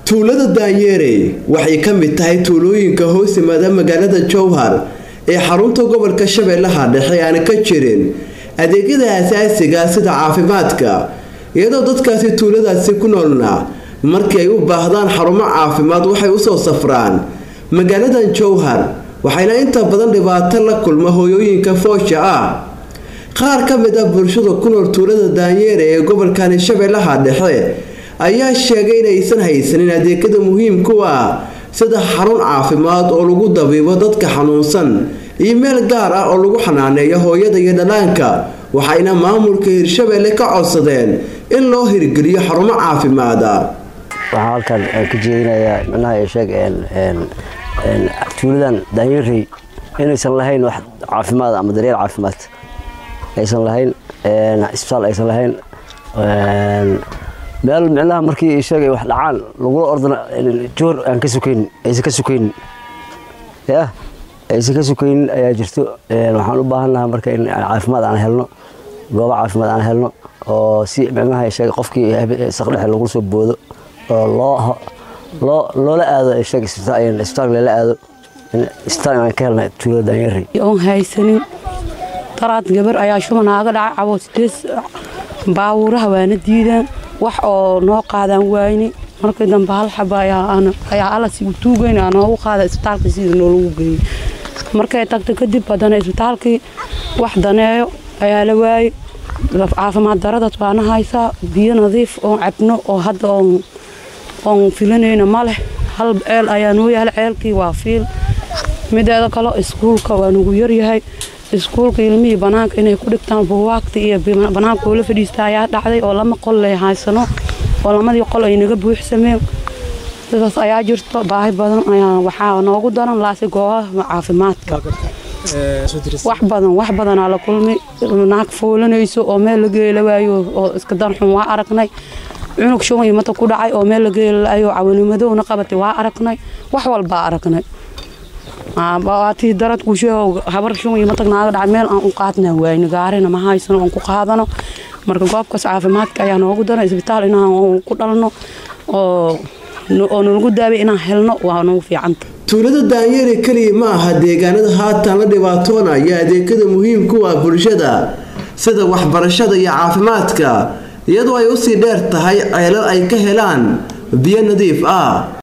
tuulada daanyeerey waxay ka mid tahay tuulooyinka hoos yimaada magaalada jowhar ee xarunta gobolka shabeellaha dhexe aan ka jirin adeegyada asaasiga sida caafimaadka iyadoo dadkaasi tuuladaasi ku noolna markii ay u baahdaan xarumo caafimaad waxay usoo safraan magaaladan jowhar waxayna inta badan dhibaato la kulma hooyooyinka foosha ah qaar ka mid ah bulshada ku nool tuulada daanyeere ee gobolkani shabeellaha dhexe ayaa sheegay inaysan haysanin adeegyada muhiimku ah sida xarun caafimaad oo lagu dabiibo dadka xanuunsan iyo meel gaar ah oo lagu xanaaneeyo hooyada iyo dhalaanka waxayna maamulka hirshabeelle ka codsadeen in loo hirgeliyo xarumo caafimaada waxaan halkan ka jeedinayaa micnaha sheeg tuuladan daanyarey inaysan lahayn wax caafimaad ama daryeel caafimaad aysan lahayn isbitaal aysan lahayn meel micnaha markii sheegay wax dhacaan lagula ordana joor aan ka sukaynin aysan ka sukaynin ya aysan ka sukaynin ayaa jirto waxaan u baahannaha marka in caafimaad aan helno goobo caafimaad aan helno oo si micnaha sheeg qofkii saqdhexe lagula soo boodo oo loo loo loola aado sheeg isbitaal lala aado isbitaal aan ka helna tuulada daanyarey oon haysanin daraad gabar ayaa shubanaaga dhaca cabo sidees baabuuraha waana diidaan wax oo noo qaadaan waayni markii dambe hal xaba ayaa alasi u tuugeyn aa noogu qaada isbitaalka sida noolagu geeyey markay tagta kadib haddana isbitaalkii wax daneeyo ayaa la waayey caafimaad daradaas waana haysaa biyo nadiif oon cabno oo hadda oon filanayna ma leh hal ceel ayaa noo yaala ceelkii waa fiil mideeda kale iskuulka waa nugu yaryahay iskuulka ilmihii banaanka inay ku dhigtaan buuwaagta iyo banaanka oo la fadhiista ayaa dhacday oo lama qol lay haysano oo lamadii qol ay naga buuxsameen sidaas ayaa jirto baahi badan ayaa waxaa noogu daran laasi goobaha caafimaadka wax badan wax badanaa la kulmay naag foolanayso oo meel la geela waayo oo iska danxun waa aragnay cunug shuban iyo mata ku dhacay oo meel la geelaayo cawanimadowna qabatay waa aragnay wax walbaa aragnay waatii darad kusheego habar shuban iyo matag naaga dhacay meel aan u qaadna waayni gaarina ma haysano oon ku qaadano marka goobkaas caafimaadka ayaa noogu daran isbitaal inaan ku dhalno oo oo nalagu daabay inaan helno waa noogu fiicanta tuulada daanyere keliya ma aha deegaanada haatan la dhibaatoonaya adeegyada muhiimku ah bulshada sida waxbarashada iyo caafimaadka iyadoo ay usii dheer tahay ceelal ay ka helaan biyo nadiif ah